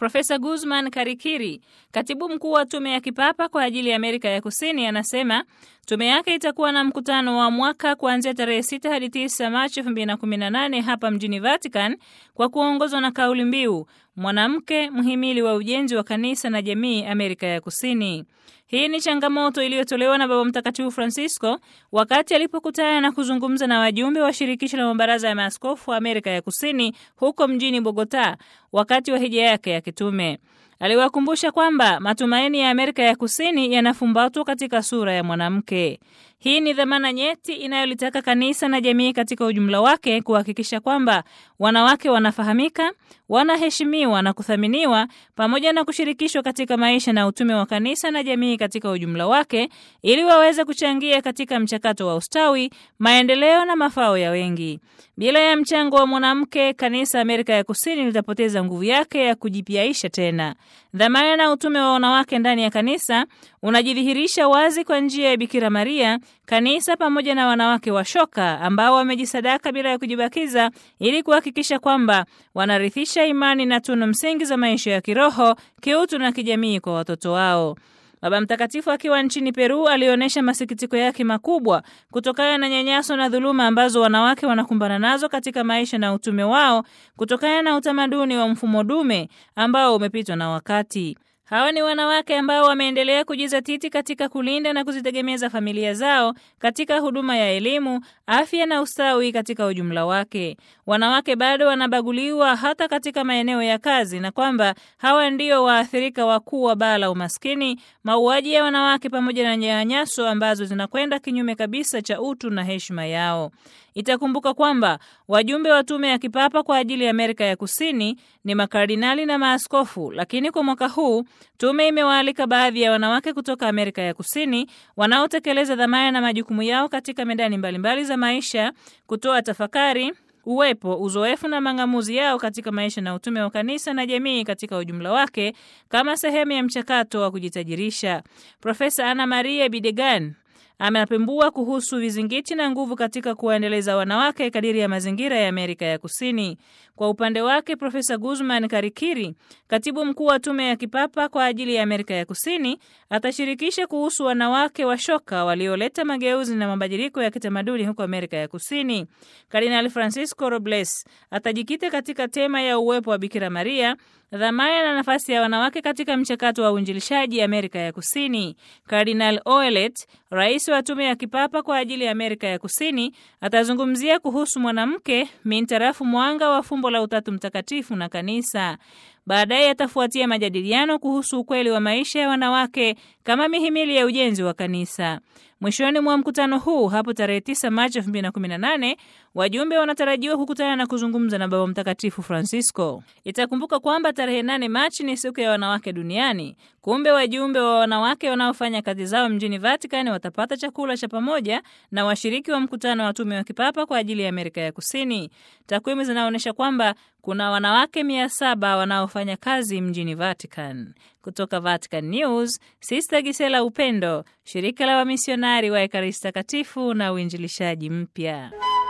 Profesa Guzman Karikiri, katibu mkuu wa tume ya kipapa kwa ajili ya Amerika ya Kusini, anasema tume yake itakuwa na mkutano wa mwaka kuanzia tarehe 6 hadi 9 Machi 2018 hapa mjini Vatican kwa kuongozwa na kauli mbiu mwanamke mhimili wa ujenzi wa kanisa na jamii Amerika ya Kusini. Hii ni changamoto iliyotolewa na Baba Mtakatifu Francisco wakati alipokutana na kuzungumza na wajumbe wa shirikisho la mabaraza ya maaskofu wa Amerika ya Kusini huko mjini Bogota wakati wa hija yake ya kitume. Aliwakumbusha kwamba matumaini ya Amerika ya Kusini yanafumbatwa katika sura ya mwanamke. Hii ni dhamana nyeti inayolitaka kanisa na jamii katika ujumla wake kuhakikisha kwamba wanawake wanafahamika, wanaheshimiwa na kuthaminiwa pamoja na kushirikishwa katika maisha na utume wa kanisa na jamii katika ujumla wake ili waweze kuchangia katika mchakato wa ustawi, maendeleo na mafao ya wengi. Bila ya mchango wa mwanamke, kanisa Amerika ya Kusini litapoteza nguvu yake ya kujipiaisha tena. Dhamana na utume wa wanawake ndani ya kanisa unajidhihirisha wazi kwa njia ya Bikira Maria, kanisa pamoja na wanawake wa shoka ambao wamejisadaka bila ya kujibakiza ili kuhakikisha kwamba wanarithisha imani na tunu msingi za maisha ya kiroho, kiutu na kijamii kwa watoto wao. Baba Mtakatifu akiwa nchini Peru alionyesha masikitiko yake makubwa kutokana na nyanyaso na dhuluma ambazo wanawake wanakumbana nazo katika maisha na utume wao kutokana na utamaduni wa mfumo dume ambao umepitwa na wakati. Hawa ni wanawake ambao wameendelea kujizatiti katika kulinda na kuzitegemeza familia zao katika huduma ya elimu, afya na ustawi katika ujumla wake. Wanawake bado wanabaguliwa hata katika maeneo ya kazi, na kwamba hawa ndio waathirika wakuu wa baa la umaskini, mauaji ya wanawake pamoja na nyanyaso ambazo zinakwenda kinyume kabisa cha utu na heshima yao. Itakumbuka kwamba wajumbe wa tume ya kipapa kwa ajili ya Amerika ya Kusini ni makardinali na maaskofu, lakini kwa mwaka huu tume imewaalika baadhi ya wanawake kutoka Amerika ya Kusini wanaotekeleza dhamana na majukumu yao katika medani mbalimbali za maisha kutoa tafakari uwepo, uzoefu na mang'amuzi yao katika maisha na utume wa kanisa na jamii katika ujumla wake kama sehemu ya mchakato wa kujitajirisha. Profesa Ana Maria Bidegan amepembua kuhusu vizingiti na nguvu katika kuwaendeleza wanawake kadiri ya mazingira ya Amerika ya Kusini. Kwa upande wake, Profesa Guzman Karikiri, katibu mkuu wa tume ya kipapa kwa ajili ya Amerika ya Kusini, atashirikisha kuhusu wanawake washoka walioleta mageuzi na mabadiliko ya kitamaduni huko Amerika ya Kusini. Kardinali Francisco Robles atajikita katika tema ya uwepo wa Bikira Maria, dhamana na nafasi ya wanawake katika mchakato wa uinjilishaji Amerika ya Kusini. Kardinal Oelet, rais wa tume ya kipapa kwa ajili ya Amerika ya Kusini, atazungumzia kuhusu mwanamke mintarafu mwanga wa fumbo la Utatu Mtakatifu na kanisa. Baadaye atafuatia majadiliano kuhusu ukweli wa maisha ya wanawake kama mihimili ya ujenzi wa kanisa. Mwishoni mwa mkutano huu hapo tarehe 9 Machi 2018 wajumbe wanatarajiwa kukutana na kuzungumza na Baba Mtakatifu Francisco. Itakumbuka kwamba tarehe 8 Machi ni siku ya wanawake duniani. Kumbe wajumbe wa wanawake wanaofanya kazi zao mjini Vatican watapata chakula cha pamoja na washiriki wa mkutano wa tume wa kipapa kwa ajili ya Amerika ya Kusini. Takwimu zinaonyesha kwamba kuna wanawake mia saba wanaofanya kazi mjini Vatican. Kutoka Vatican News, Sister Gisela Upendo, shirika la wamisionari wa Ekaristi Takatifu na uinjilishaji mpya.